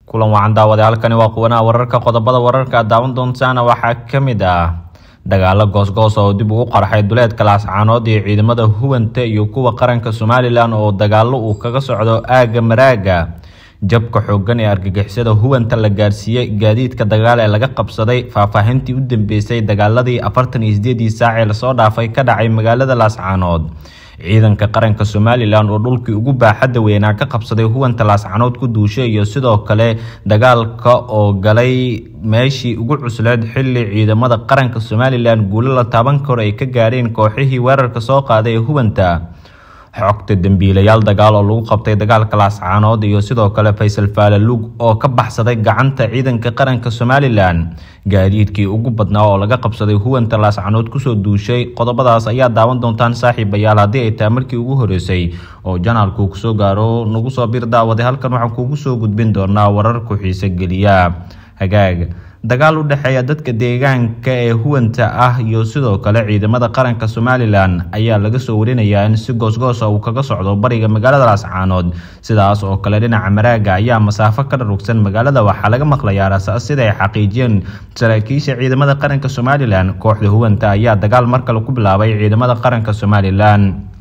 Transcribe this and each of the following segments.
kulan wacan daawade halkani waa quwanaha wararka qodobada wararka aad daawan doontaana waxaa ka mid ah dagaalo goosgoos oo dib ugu qarxay duleedka laascaanood iyo ciidamada huwanta iyo kuwa qaranka somalilan oo dagaalo uu kaga socdo aagga maraaga jabka xoogan ee argagixisada huwanta la gaarsiiyey gaadiidka dagaal ee laga qabsaday faahfaahintii u dambeysay dagaaladii afartan iyo sideedii saac ee lasoo dhaafay ka dhacay magaalada laascaanood ciidanka qaranka somalilan oo dhulkii ugu baaxadda weynaa ka qabsaday huwanta laascanood ku duushay iyo sidoo kale dagaalka oo galay meeshii ugu cusleed xili ciidamada qaranka somalilan guulo la taaban karo ay ka gaareen kooxihii weerarka soo qaaday ee huwanta xogta dembiilayaal dagaal oo lagu qabtay dagaalka laascaanood iyo sidoo kale faysal faalalug oo ka baxsaday gacanta ciidanka qaranka somalilan gaadiidkii ugu badnaa oo laga qabsaday huwanta laascaanood kusoo duushay qodobadaas ayaa daawan doontaan saaxiibayaal haddii ay tahay markii ugu horeysay oo janaalku kusoo gaaro nagu soo bir daawaday halkan waxaan kuugu soo gudbin doonaa warar ku xiise geliya hagaag dagaal u dhexeeya dadka deegaanka ee huwanta ah iyo sidoo kale ciidamada qaranka somalilan ayaa laga soo warinayaa in si goosgoosa uu kaga socdo bariga magaalada laascaanood sidaas oo kale dhinaca maraaga ayaa masaafo ka dharugsan magaalada waxaa laga maqlayaa rasaas sida ay xaqiijiyeen saraakiisha ciidamada qaranka somalilan kooxda huwanta ayaa dagaal mar kale ku bilaabay ciidamada qaranka somalilan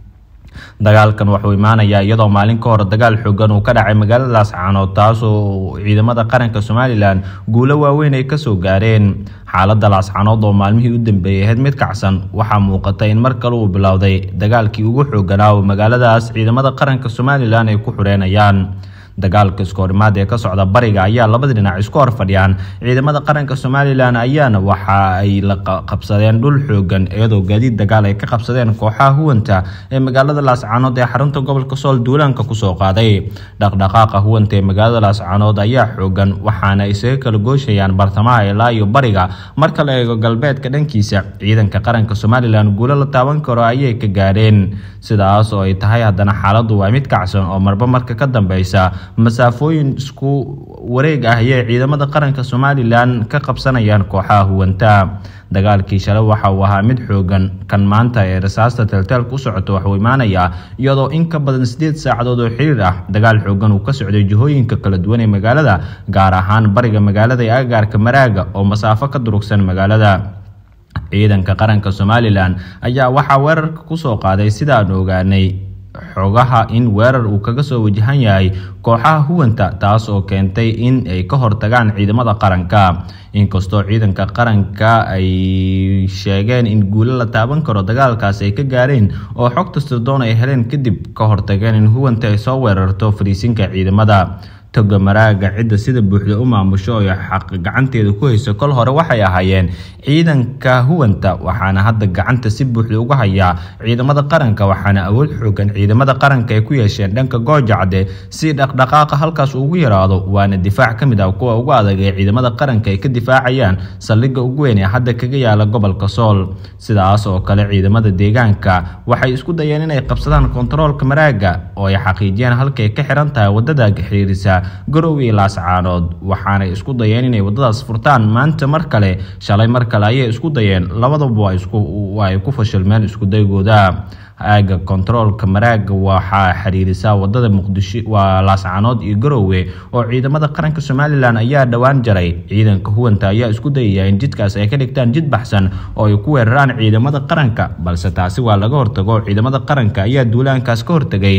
dagaalkan wuxuu imaanayaa iyadoo maalin ka hor dagaal xoogan uu ka dhacay magaalada laascaanood taasoo ciidamada qaranka somalilan guulo waaweyn ay kasoo gaareen xaalada laascaanood oo maalmihii u dambeeyay ahayd mid kacsan waxaa muuqata in mar kale uu bilowday dagaalkii ugu xooganaa oo magaaladaas ciidamada qaranka somalilan ay ku xureenayaan dagaalka iskohorimaad ee ka socda bariga ayaa labada dhinac isku hor fadhiyaan ciidamada qaranka somalilan ayaana waxa ay la qabsadeen dhul xoogan iyadoo gaadiid dagaal ay ka qabsadeen kooxaha huwanta ee magaalada laascaanood ee xarunta gobolka sool duulaanka kusoo qaaday dhaqdhaqaaqa huwanta ee magaalada laascaanood ayaa xoogan waxaana isaga kala gooshayaan bartamaha ilaa iyo bariga marka la eego galbeedka dhankiisa ciidanka qaranka somalilan guulo la taaban karo ayay ka gaadheen sidaas oo ay tahay haddana xaaladu waa mid kacsan oo marba marka ka dambeysa masaafooyin isku wareeg ah ayay ciidamada qaranka somalilan ka qabsanayaan kooxaha huwanta dagaalkii shalay waxa uu ahaa mid xoogan kan maanta ee rasaasta teelteelka u socoto waxuu imaanayaa iyadoo in ka badan sideed saacadood oo xiriir ah dagaal xoogan uu ka socday jihooyinka kala duwan ee magaalada gaar ahaan bariga magaalada ee agaarka maraaga oo masaafo ka durugsan magaalada ciidanka qaranka somalilan ayaa waxaa weerarka kusoo qaaday sidaan ogaanay xogaha in weerar uu kaga soo wajahan yahay kooxaha huwanta taas oo keentay in ay ka hortagaan ciidamada qaranka inkastoo ciidanka qaranka ay sheegeen in guulo la taaban karo dagaalkaas ay ka gaareen oo xogta sirdoon ay heleen kadib ka hortageen in huwanta ay soo weerarto fariisinka ciidamada toga maraaga cidda sida buuxda u maamusho oo xaq gacanteeda ku hayso kol hore waxay ahaayeen ciidanka huwanta waxaana hadda gacanta si buuxda uga hayaa ciidamada qaranka waxaana awood xoogan ciidamada qaranka ay ku yeesheen dhanka goojacde si dhaqdhaqaaqa halkaas ugu yaraado waana difaac ka mid ah kuwa ugu adag ee ciidamada qaranka ay ka difaacayaan saldhigga ugu weyn ee hadda kaga yaala gobolka sool sidaas oo kale ciidamada deegaanka waxay isku dayeen inay qabsadaan kontaroolka maraaga oo ay xaqiijiyeen halkay ka xiran tahay wadada xiriirisa garowe iyo laascaanood waxaanay isku dayeen inay wadadaas furtaan maanta mar kale shalay mar kale ayay isku dayeen labadaba waa ay ku fashilmeen iskudaygooda aaga kontaroolka maraaga waxaa xiriirisaa wadada muqdisho waa laascaanood iyo garowe oo ciidamada qaranka somalilan ayaa dhowaan jaray ciidanka huwanta ayaa isku dayaya in jidkaas ay ka dhigtaan jid baxsan oo ay ku weeraraan ciidamada qaranka balse taasi waa laga hortago ciidamada qaranka ayaa duulaankaas ka hortagay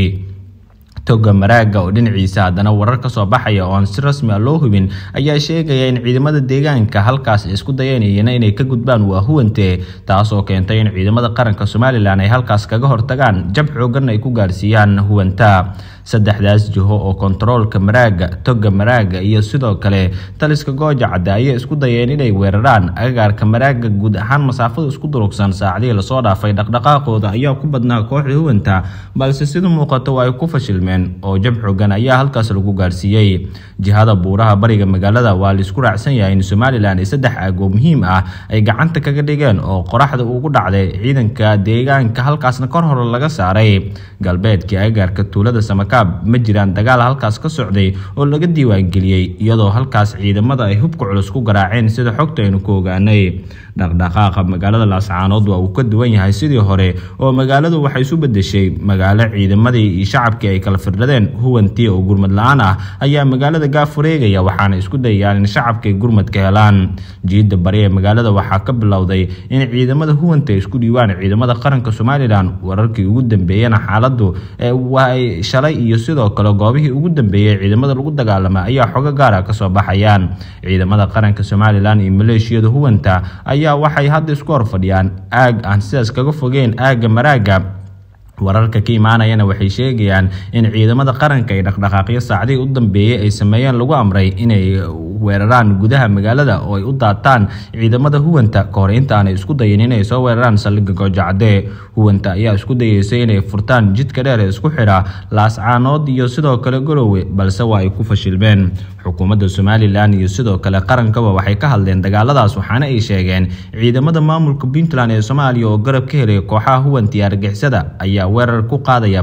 toga maraaga oo dhinaciisa haddana warar ka soo baxaya oo aan si rasmi a loo hubin ayaa sheegaya in ciidamada deegaanka halkaas isku dayanayeen inay ka gudbaan waa huwante taasoo keentay in ciidamada qaranka somalilan ay halkaas kaga hortagaan jab xoogan ay ku gaarsiiyaan huwanta saddexdaas jiho oo kontaroolka maraaga toga maraaga iyo sidoo kale taliska gooja cadde ayay isku dayeen inay weeraraan agagaarka maraaga guud ahaan masaafada isku durugsan saacadihii lasoo dhaafay dhaqdhaqaaqooda ayaa ku badnaa kooxda huwanta balse sida muuqata waa ay ku fashilmeen oo jab xoogan ayaa halkaas lagu gaarsiiyey jihada buuraha bariga magaalada waa laisku raacsan yahay in somalilan ay saddex aagoo muhiim ah ay gacanta kaga dhigeen oo qoraxda ugu dhacday ciidanka deegaanka halkaasna kor hore laga saaray galbeedkii agagaarka tuulada samaka dhadhaab ma jiraan dagaal halkaas ka socday oo laga diiwaangeliyey iyadoo halkaas ciidamada ay hubka culus ku garaaceen sida xogta aynu ku ogaanay dhaqdhaqaaqa magaalada laascaanood waa uu ka duwan yahay sidii hore oo magaaladu waxay isu bedeshay magaalo ciidamadii iyo shacabkii ay kala firdhadeen huwantii oo gurmad la-aan ah ayaa magaalada gaaf wareegaya waxaana isku dayayaan in shacabka ay gurmad ka helaan jiida bari ee magaalada waxaa ka bilowday in ciidamada huwanta ay isku dhiibaan ciidamada qaranka somalilan wararkii ugu dambeeyena xaaladu waay shalay iyo sidoo kale goobihii ugu dambeeyey ciidamada lagu dagaalama ayaa xogo gaara kasoo baxayaan ciidamada qaranka somalilan iyo maleeshiyada huwanta ayaa waxay hadda isku horfadhiyaan aag aan sidaas kaga fogeen aagga maraaga wararka ka imaanayana waxay sheegayaan in ciidamada qaranka ay dhaqdhaqaaqyo saacdihii u dambeeyey ay sameeyeen lagu amray inay weeraraan gudaha magaalada oo ay u daataan ciidamada huwanta kahor intaanay isku dayin inay soo weeraraan saldhigga goojacadee huwanta ayaa isku dayeysay inay furtaan jidka dheer ee isku xidha laascaanood iyo sidoo kale golowe balse waa ay ku fashilmeen xukuumadda somalilan iyo sidoo kale qarankaba waxay ka hadleen dagaaladaas waxaana ay sheegeen ciidamada maamulka puntland ee soomaaliya oo garab ka helay kooxaha huwanta iyo argixisada ayaa weerar ku qaadaya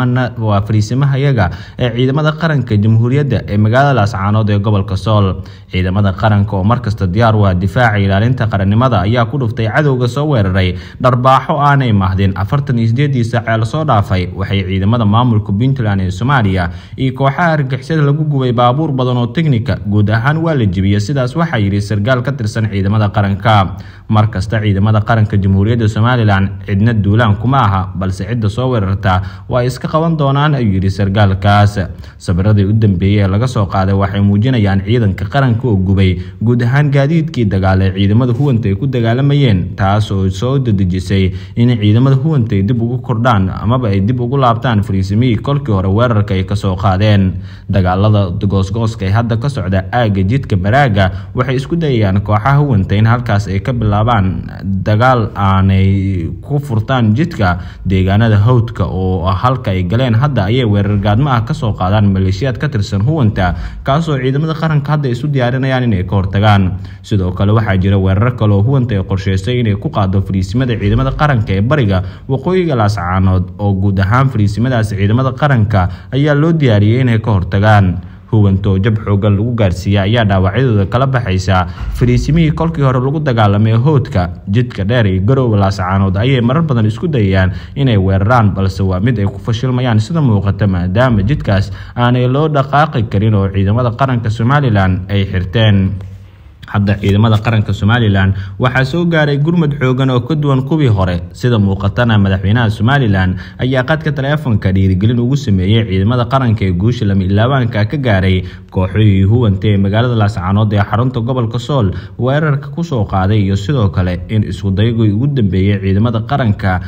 waa fariisimahayaga ee ciidamada qaranka jamhuuriyadda ee magaalada laascaanood ee gobolka sool ciidamada qaranka oo markasta diyaar u ah difaaca ilaalinta qarannimada ayaa ku dhuftay cadowga soo weeraray dharbaaxo aanay mahdin afartan iyo sideedii saacee lasoo dhaafay waxay ciidamada maamulka puntland ee soomaaliya iyo kooxaha argixisada lagu gubay baabuur badan oo teknika guud ahaan waa la jibiyey sidaas waxaa yidhi sarkaal ka tirsan ciidamada qaranka markasta ciidamada qaranka jamhuuriyadda somalilan cidna duulaan kuma aha balse cidda soo weerarta waa iska qaban doonaan ayuu yidhi sarkaalkaas sabiradii u dambeeyey ee laga soo qaaday waxay muujinayaan ciidanka qaranka oo gubay guud ahaan gaadiidkii dagaal ee ciidamada huwanta ay ku dagaalamayeen taas oo soo dadejisay in ciidamada huwanta ay dib ugu kordhaan amaba ay dib ugu laabtaan fariisimihii kolkii hore weerarka ay kasoo qaadeen dagaalada goosgooska ee hadda ka socda aagga jidka baraaga waxay isku dayayaan kooxaha huwanta in halkaas ay ka bilaabaan dagaal aanay ku furtaan jidka deegaanada hawdka oo halka ay galeen hadda ayay weerar gaadmo ah kasoo qaadaan maleeshiyaad ka tirsan huwanta kaasoo ciidamada qaranka hadda isu diyaarinayaan inay ka hortagaan sidoo kale waxaa jira weerar kale oo huwanta ay qorsheysay inay ku qaado fariisimada ciidamada qaranka ee bariga waqooyiga laascaanood oo guud ahaan fariisimadaas ciidamada qaranka ayaa loo diyaariyey inay ka hortagaan huwanto jab xoogan lagu gaarsiiya ayaa dhaawacyadooda kala baxaysa fariisimihii kolkii hore lagu dagaalamay hoodka jidka dheer iyo garoowa laascaanood ayay marar badan isku dayayaan inay weeraraan balse waa mid ay ku fashilmayaan sida muuqata maadaama jidkaas aanay loo dhaqaaqi karin oo ciidamada qaranka somalilan ay xirteen hadda ciidamada qaranka somalilan waxaa soo gaaray gurmud xoogan oo ka duwan kuwii hore sida muuqatana madaxweynaha somalilan ayaa qadka taleefonka dhiirigelin ugu sameeyey ciidamada qaranka ee guusha lama ilaabaanka ka gaaray kooxihii huwanta ee magaalada laascaanood ee xarunta gobolka sool weerarka kusoo qaaday iyo sidoo kale in iskudayagii ugu dambeeyey ciidamada qaranka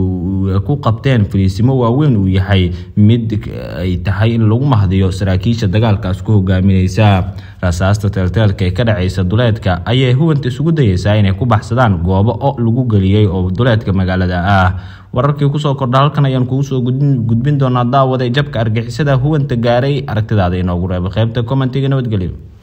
uu ku qabteen fariisimo waaweyn uu yahay mid ay tahay in lagu mahdiyo saraakiisha dagaalkaas ku hogaamineysa rasaasta teelteelka ee ka dhacaysa duleedka ayay huwanta isugu dayeysaa inay ku baxsadaan goobo o lagu geliyey oo duleedka magaalada ah wararkii kusoo kordha halkan ayaan kugu soo gudbin doonaa daawada jabka argixisada huwanta gaaray aragtidaada inoogu reeba qaybta commentiga nabadgelyo